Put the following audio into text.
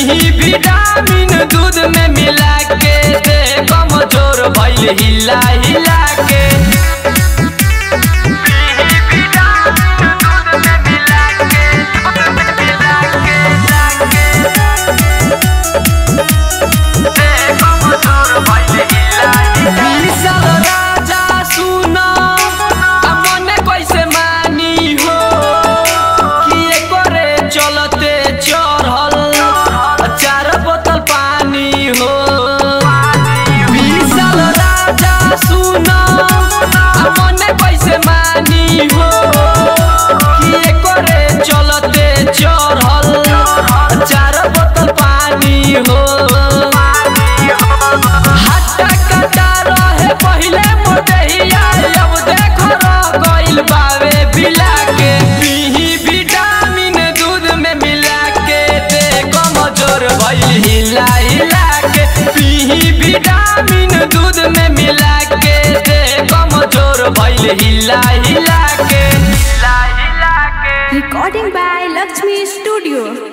पीही विटामिन दूध में मिला के दे कमजोर भइल हिला हिला के पीही विटामिन दूध में मिला के मिला के मिला के दे कमजोर भइल हिला हिला विशाल राजा सुनो आ मने कैसे मानी हो किए करे चलते चढ़ल चार बोतल पानी हो विशाल राजा सुनो आ मने कैसे मानी हो किए करे चलते चढ़ल चार बोतल पानी हो हट्टा कट्टा रहे पहिले मोटहिया अब देख रह गइल बावे बिला के पीही विटामिन दूध में मिला के दे कमजोर भइल हिला हिला के पीही विटामिन दूध में मिला के दे कमजोर भइल हिला हिला के हिला हिला के Recording by Lakshmi Studio.